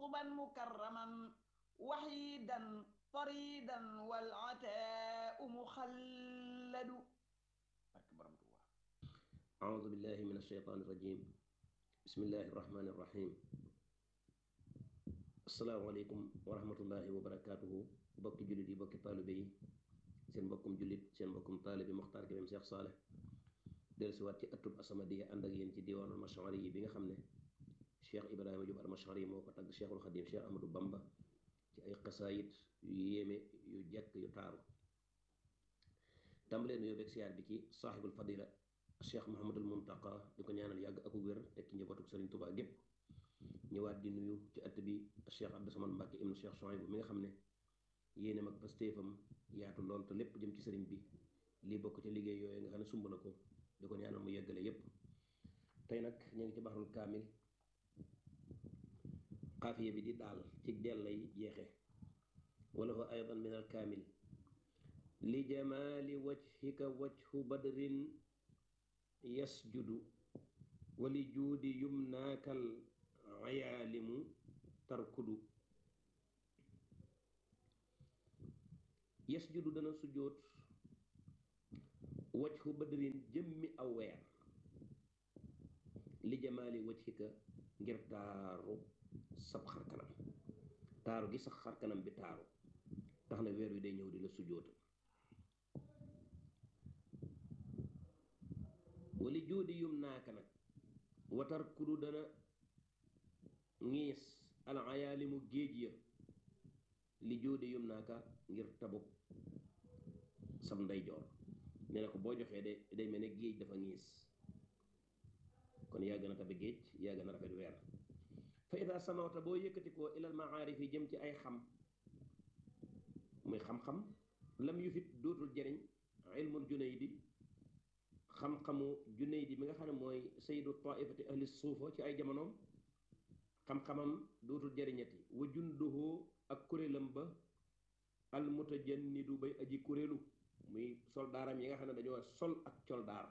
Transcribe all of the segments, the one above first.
قطبا مكرما وحيدا طريدا والعتاء مخلد أكبر الله أعوذ بالله من الشيطان الرجيم بسم الله الرحمن الرحيم السلام عليكم ورحمة الله وبركاته bokki jullit yi bokki taalibe yi seen mbokkum jullit seen mbokkum taalibe Moxtaar Kébé Cheikh Saleh dellusiwaat ci ëttub As-Samadiyya ànd ak yéen ci diwaanul Mashari yi bi nga xam ne Cheikh Ibrahima Diop al-Mashari moo ko tagg Cheikhul Xadim Cheikh Ahmadou Bamba ci ay xasaayit yu yéeme yu jekk yu taaru tàmbalee nu yóbbeeg siyaar bi ci saaxibul fadila Cheikh Mouhamadul Muntaqa di ko ñaanal yàgg ak wér teg ci njabootu Sëriñ Tuubaa gépp ñëwaat di nuyu ci ëtt bi Cheikh Abdou Samad Mbacke ibnu Cheikh Souhaïbou mi nga xam ne yéeneem ak pastéefam yaatu lool te lépp jëm ci sëriñ bi lii bokk ci liggéey yooyu nga xam ne sumb na ko di ko ñaanal mu yeggale yépp tey nag ñu ngi ci baxarul kaamil xaafiya bi di daal ci del lay jeexe wala fa aydan min al kaamil li jamaali wajhika wajhu badrin yasjudu wa li juudi yumnaakal ayaalimu tarkudu yasjudu dana sujjóot wajhu badrin jëmmi aw weer li jamaali wajhika ngir taaru sab xarkanam taaru gi sax xarkanam bi taaru tax na weer wi day ñëw di la sujjóotal wali juudi yum naaka nag watar kudu dana ngiis al ayaalimu géej ya li juudi yum naaka ngir tabuk sam ndeyjoor nee na ko boo joxee de day mel ne géej dafa ngiis kon yaa gën a tabe géej yaa gën a rafet weer fa ida samawta boo yëkkati ko ilal maarif yi jëm ci ay xam muy xam-xam lam yu fit dootul jëriñ ilmul junaydi xam-xamu junaydi mi nga xam ne mooy sayyidu taifati ahli suufa ci ay jamonoom xam-xamam dootul jëriñati wa junduhu ak kuréelam ba al mutajannidu bay aji kuréelu muy soldaaram yi nga xam ne dañoo sol ak coldaar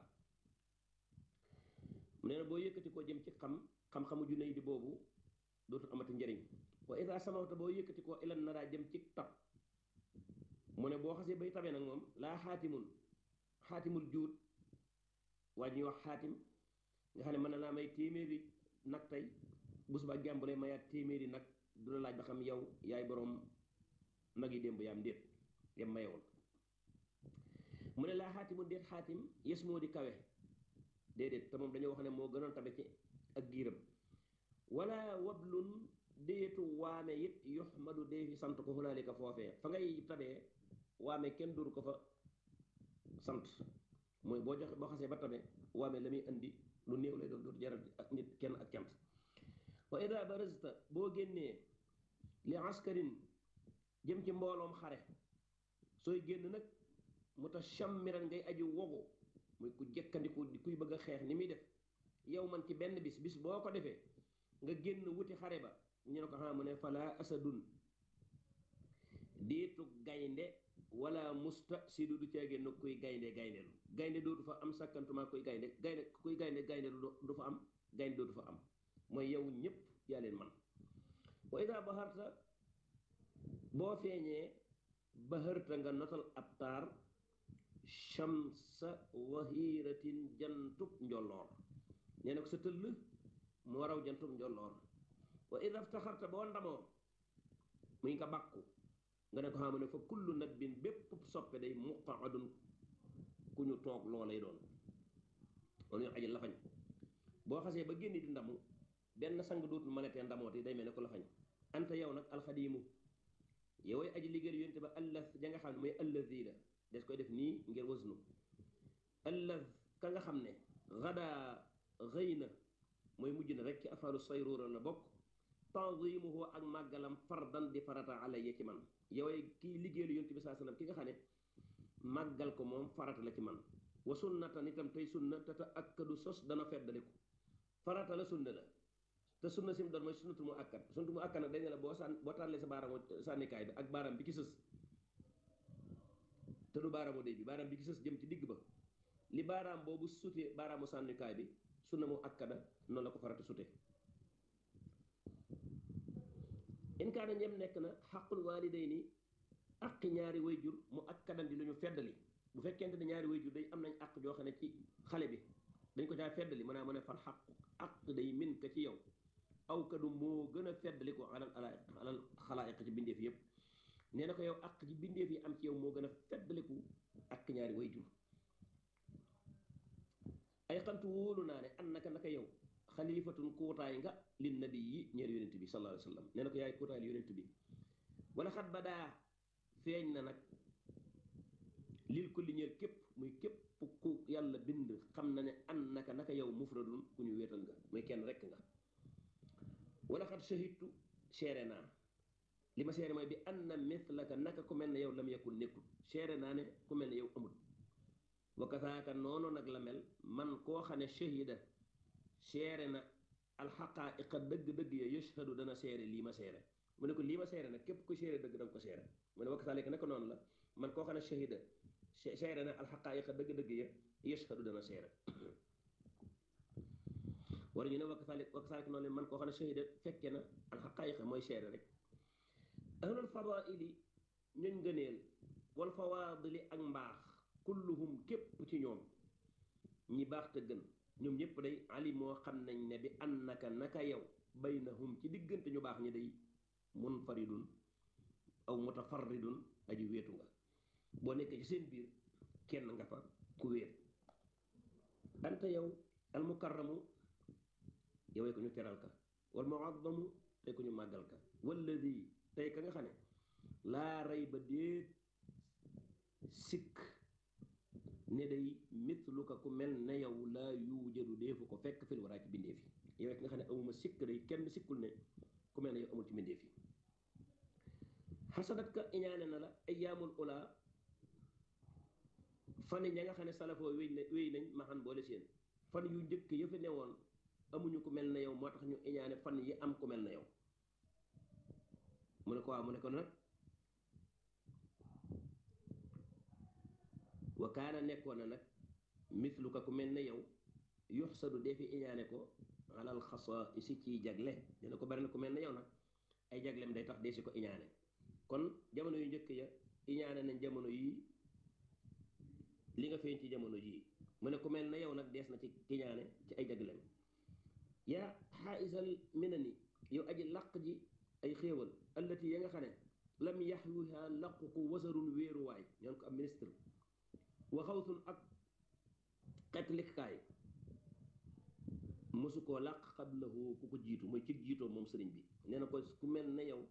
mu nee na boo yëkkati koo jëm ci xam xam-xamu junay di boobu dootul amati njëriñ wa ida samawta boo yëkkati koo ilan naraa jëm ci tab mu ne boo xasee bay tabee nag moom laa xaatimul xaatimul juut waa ñuy wax xaatim nga xam ne mën na laa may téeméeri nag tey bu subaa jàmbu lay mayaat téeméeri nag du la laaj ba xam yow yaay boroom nag yi démb yaam ndéet yam mayewoon mu ne laa xaatimu déet xaatim yes moo di kawe déedéet te moom dañoo wax ne moo gënoon tabe ci ak giiram wala wablun déetu waame it yuxmadu dee fi sant ko hunaalika foofee fa ngay tabee waame kenn duru ko fa sant mooy boo joxe boo xasee ba tabe waame la muy indi lu néew lay doon dootu jaral ak nit kenn ak cant wa ida barazta boo génnee li askarin jëm ci mbooloom xare sooy génn nag mutashammiran ngay aji wogu muy ku jëkkandiku kuy bëgg a xeex ni muy def yow man ci benn bis bis boo ko defee nga génn wuti xare ba ñu ne ko xam mu ne fala asadun déetu gaynde wala musta si du du caa génn kuy gaynde gayndelu gaynde dootu fa am sakkantuma kuy gaynde gaynde kuy gaynde gaynde du fa am gaynde dootu fa am mooy yow ñëpp yaa leen man wa ida baharta boo feeñee baharta nga notal ab taar shamsa wahiratin jantub njolloor nee na ko sa tëll moo raw jantub njolloor wa ida ftaxarta boo ndamoo muy nga bàkku nga ne ko xam ne fa kullu nabbin bépp soppe day muqaadun ku ñu toog loo lay doon loolu ñu aji lafañ boo xasee ba génn di ndamu benn sang dootul mënatee ndamooti day mel ne ko lafañ anta yow nag alxadiimu yoway aji liggéey yonte ba allaz ja nga xam ne mooy allazi la des koy def nii ngir wasnu allaz ka nga xam ne gadaa xëy na mooy mujj na rek ci afaalu sayruura la bokk tanzimuhu ak màggalam fardan di farata alayya ci man yoway kii liggéeylu yonte bi saa sallam ki nga xam ne màggal ko moom farata la ci man wa sunnatan itam tey sunna te te akkadu sos dana feddaliku farata la sunna la te sunna sim doon mooy sunnatul mu akkat sunnatul mu akkat nag dañ ne la boo sàn boo tàllee sa baaraamu sànnikaay bi ak baaraam bi ci sës te du baaraamu déy bi baaraam bi ci sës jëm ci digg ba li baaraam boobu sutee baaraamu sànnikaay bi sunna mu akkada noonu la ko farata sute in kaana ñem nekk na xaqul waalidayni aqi ñaari wayjur mu ak kadan di lu ñu feddali bu fekkente ne ñaari wayjur day am nañ aq joo xam ne ci xale bi dañ ko caa feddali mën naa mën a fal xaq aq day min ka ci yow aw kadu moo gën a feddali ko alal alal xalaayiq ci bindeef yëpp nee na ko yow aq ci bindeef yi am ci yow moo gën a feddaliku ak ñaari wayjur ay xantu wóolu naa ne an naka naka yow xalifatun kuutaay nga lin nabi yi ñeer yonent bi sallallahu alayhi wa sallam nee na ko yaay kuutaay yonent bi wala xat ba daa feeñ na nag lil kulli ñeel képp muy képp ku yàlla bind xam na ne an naka naka yow mufradun ku ñu wéetal nga muy kenn rekk nga wala xat shahidtu seere naa li ma seere mooy bi an na mislaka naka ku mel ne yow lam yakul nekkul seere naa ne ku mel ne yow amul wa kasaaka noonu nag la mel man koo xam ne shahida seere na alxaqaa'iqa dëgg-dëgg ya yashhadu dana seere lii ma seere mu ne ko lii ma seere nag képp ku seere dëgg danga ko seere mu ne wa kasaalika naka noonu la man koo xam ne shahida seere na alxaqaa'iqa dëgg-dëgg ya yashhadu dana seere war ñu ne wa kasaalika wa kasaalika noonu la man koo xam ne shahida fekke na alxaqaa'iqa mooy seere rek ahlul fadaili ñuñ ngëneel wal fawaadili ak mbaax kulluhum képp ci ñoom ñi baax te gën ñoom ñëpp day ali moo xam nañ ne bi annaka naka yow baynahum ci diggante ñu baax ñi day munfaridun aw mutafarridun aji wéetu nga boo nekkee ci seen biir kenn nga fa ku wéet anta yow al mukarramu yowee ko ñu teral ka wal muazzamu tey ko ñu màggal ka walladi tey ka nga xam ne laa rey ba déet sikk ne day mitlu ka ku mel ne yow laa yuujadu deefu ko fekk fil waraa ci bindeef yi yow ki nga xam ne amuma sikk day kenn sikkul ne ku mel ne yow amul ci bindeef yi xasadat ka iñaane na la ayyaamul ula fan ña nga xam ne salafoo wéy na wéy nañ maxan boole seen fan yu njëkk yëfe ne woon amuñu ku mel ne yow moo tax ñu iñaane fan yi am ku mel ne yow mu ne ko waaw mu ne ko nag wa kaana nekkoon na nag mislu ka ku mel ne yow yuxsadu defi iñaane ko alal xasa si ciy jagle dina ko bari na ku mel ne yow nag ay jaglem day tax dee si ko iñaane kon jamono yu njëkk ya iñaane nañ jamono yii li nga feeñ ci jamono jii mu ne ku mel ne yow nag dees na ci iñaane ci ay jaglem yaa xaaisal minani yow aji làq ji ay xéewal allati ya nga xam ne lam yaxwiha làqu ko wasarun wéeruwaay ñoon ko am ministre waxawsun ak xetlikaay mosu koo làq xablahu ku ko jiitu mooy ci jiitoo moom sëriñ bi nee na ko ku mel ne yow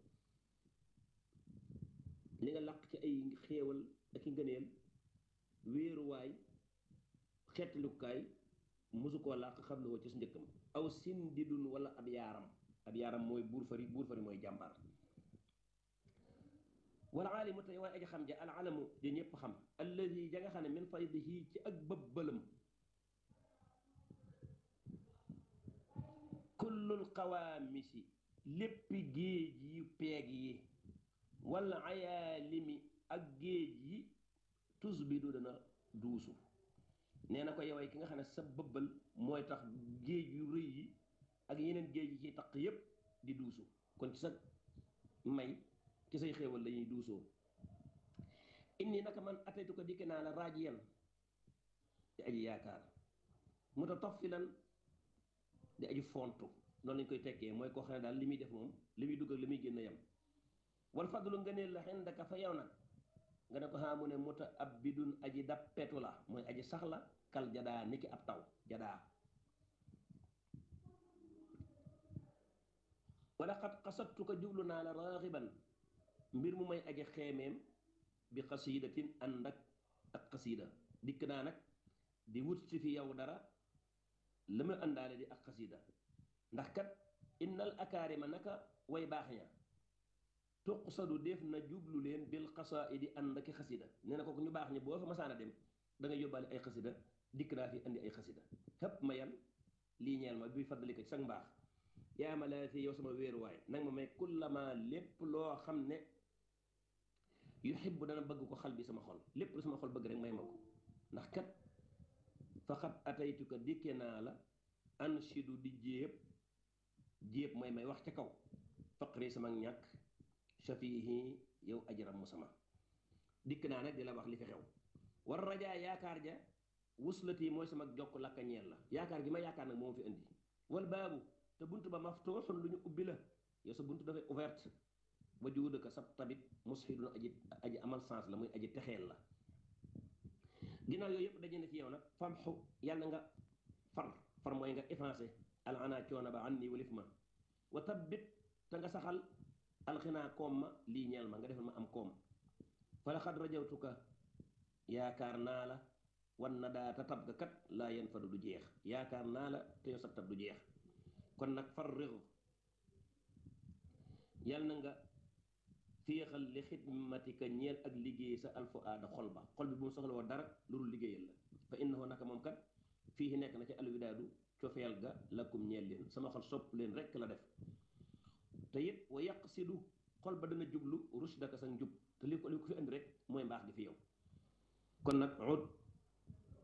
li nga làq ci ay xéewal ak i ngëneel wéeruwaay xetlikukaay mosu koo làq xablahu ci su njëkkam aw sindidun wala ab yaaram ab yaaram mooy buur fari buur fari mooy jàmbaar wala aalimu tey waaye aji xam ja al alamu ja ñëpp xam alladi ja nga xam ne min faydihi ci ak bëbbalam kullul qawaamisi léppi géej yi peeg yi wala ayaalimi ak géej yi tus bi du dana duusu nee na ko yoway ki nga xam ne sa bëbbal mooy tax géej yu rëy yi ak yeneen géej yi ci taq yépp di duusu kon ci sa may ci say xéewal lañuy duusoo inni naka man ataytu ko dikke naa la raajiyan di aji yaakaar mutatafilan di aji fontu noonu lañ koy tekkee mooy koo xam ne daal li muy def moom li muy dugg ak li muy génn yam wal fadlu ngëneel la xindaka fa yow nag nga ne ko xaamu ne muta ab bidun aji dappetu la mooy aji sax la kal jadaa niki ab taw jadaa wala xat xasattu ko jublu naa la raaxiban mbir mu may aji xeemeem bi xasiidatin ànd ak ak xasiida dikk naa nag di wut si fi yow dara la ma àndaale di ak xasiida ndax kat innal akaarima naka way baax ña tuqsadu def na jublu leen bil xasaidi ànd ak xasida nee na kooku ñu baax ñi boo fa masaana dem da nga yóbbaale ay xasida dikk naa fi andi ay xasida xëpp ma yan lii ñeel ma buy faddali ko ci sag mbaax yaa ma laa fi yow sama wéeruwaay nag ma may kullama lépp loo xam ne yuhibbu dana bëgg ko xal bi sama xol lépp lu sama xol bëgg rek may ma ko ndax kat faqat ataytuka dikke naa la anshidu di jéeb jéeb mooy may wax ca kaw faqri sama ñàkk shafihi yow ajaram mu sama dikk naa nag di la wax li fi xew war rajaa yaakaar ja wuslati mooy sama jokk lakka ñeel la yaakaar gi ma yaakaar nag moo fi indi wal baabu te bunt ba maftuuxun lu ñu ubbi la yow sa bunt dafay ouverte ba juuda ka sab tabit musxidun aji aji amal sens la muy aji texeel la ginnaaw yooyu yëpp daje na ci yow nag famxu yàlla nga far far mooy nga effacé al ana coono ba an nii walif ma wa tabbit te nga saxal alxinaa koom ma lii ñeel ma nga defal ma am koom fa la xad rajawtuka yaakaar naa la wan na daa ta tab ga kat laa yen fadu du jeex yaakaar naa la te yow sa tab du jeex kon nag far réew yal na nga féexal li xidmatika ñeel ak liggéey sa alfu aada xol ba xol bi bu mu soxla woo dara lu dul liggéeyal la fa innahu naka moom kat fii nekk na ci alwidaadu cofeel ga lakum ñeel leen sama xol sopp leen rekk la def te it wa yàq sidu xol ba dana jublu rushdaka sa njub te li ko li ko fi indi rek mooy mbaax gi fi yow kon nag ud